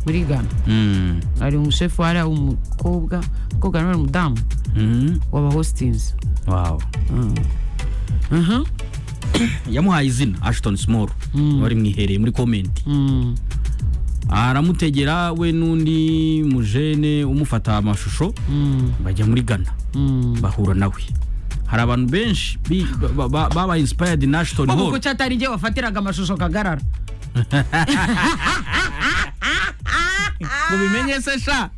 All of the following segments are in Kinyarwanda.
turigana hari umushefu hari umukobwa umukobwa nawe ni umudamu waba hositinzi wawe yamuhaye izina ashitoni simoru wari mwihereye muri komenti aramutegera we n'undi mujene umufata amashusho bajya muri ghana bahura nawe hari abantu benshi bi- ba- ba- baba inspired na ashton ubu hall kuki atari igihe wafatiraga amashusho kagarara mubimenye se sha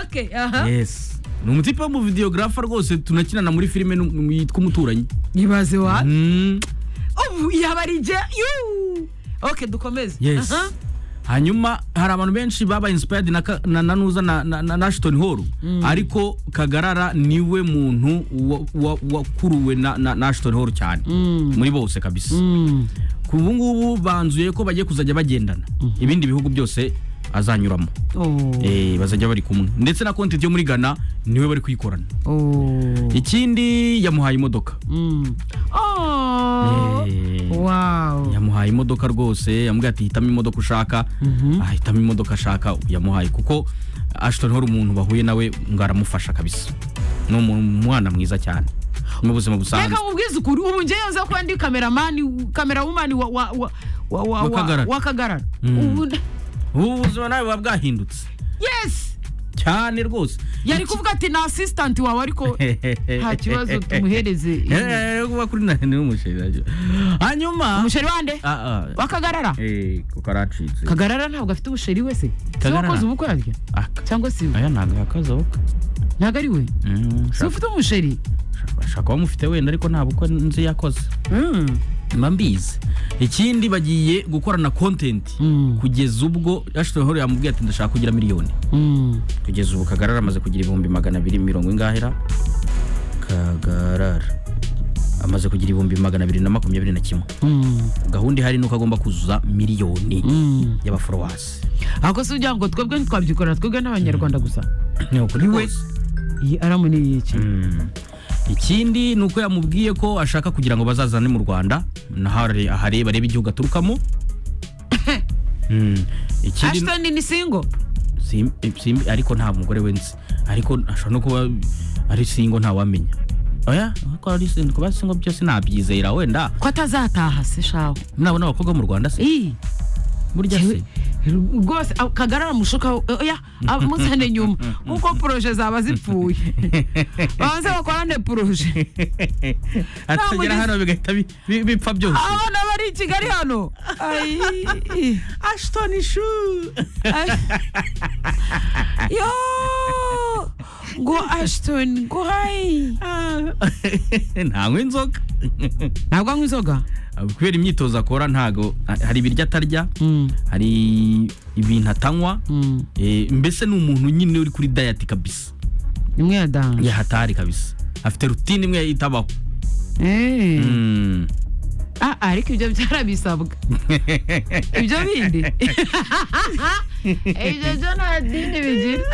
ok aha yes ni umutipe w'umuvideogarafa rwose tunakinana muri filime nu- yitwa umuturanyi ibaze wa Mm, ubu yaba ari igihe yuu ok dukomeze yes Aha. hanyuma hari abantu benshi baba inspired na ka- na na nuza na- na na- na ashton hall ariko kagarara niwe muntu wa- wa- wakuruwe na na na ashton hall cyane muri bose kabisa Mm. ku ubu ngubu banzuye ko bagiye kuzajya bagendana ibindi bihugu byose azanyuramo Oh. Eh, bazajya bari kumwe ndetse na konti yo muri ghana niwe bari kuyikorana Oh. ikindi yamuhaye imodoka Mm. Eh, Oh. Wow. yamuhaye imodoka rwose yamubwiye ati hitamo imodoka ushaka ahitamo imodoka ashaka yamuhaye kuko ashton hall umuntu bahuye nawe ngo aramufasha kabisa ni umuntu- umwana mwiza cyane mu buzima busanzwe reka mubwize ukuri ubu ngewe nza ko ndi kameramani kamerawumani wa wa wa wa wa Wa Kagarara. wa Kagarara. Mm. Ubu nda- ubu buzima nawe buba bwahindutse yes cyane rwose yari Iki- kuvuga ati na assistant wawe ariko nta kibazo tumuhereze inkwi." Eh, eh, kuba kuri na ni umusheri hanyuma umusheri wande Ah, ah. wa Kagarara Eh, kuko aracitse kagarara ntabwo afite ubusheri we se si Kagarara. wakoze ubukwe arya Aka- cyangwa si we aya ntabwo yakaza wowe ntabwo ari we Mm, si we shaka- ufite umusheri shaka- shaka kuba mufite wenda ariko nta bukwe nzi yakoze Mm. mba mbizi ikindi bagiye gukorana kontenti Mm. kugeza ubwo ashton hall yamubwiye ati ndashaka kugira miliyoni Mm. kugeza ubu kagarara amaze kugira ibihumbi magana abiri mirongo ingahera kagarara amaze kugira ibihumbi magana abiri na makumyabiri na kimwe Mm. gahunda ihari ni uko agomba kuzuza miliyoni Mm. y'abaforowasi ahubwo si ugira ngo twebwe ntitwabyikorera twebwe n'abanyarwanda gusa ni ukuri Niwe. rwose iyi aramu ni iyiki Mm. ikindi ni uko yamubwiye ko ashaka kugira ngo bazazane mu rwanda naho ahareba arebe igihugu aturukamo Mm. ikindi ashton ni singo Sim- simbi ariko nta mugore we nzi ariko ashobora no kuba ari singo ntawamenya oya ko ari singo kuba singo byose nabyizera wenda ko atazataha se shaho nabona abakobwa mu rwanda se Ii, burya se yewe, rwose ah, kagarara mushuka we, oya ah, muzane nyuma kuko poroje zaba zipfuye banze bakorane poroje atagera mugezi- hano bigahita bi- bi- bipfa byose abana bari i kigali hano Ai, ashton ishu ai. yo ngo ashton ngo hayi ntanywa inzoga ntabwo anywa inzoga kubera imyitozo akora ntago hari ibiryo atarya hari ibintu atanywa Eh, mbese ni umuntu nyine uri kuri dayati kabisa imwe ya danje yahatari kabisa afite rutine imwe yitabaho Eh. Mm. Ah, ariko ibyo byarabisabwa ibyo bindi ibyo byo nta dini bigira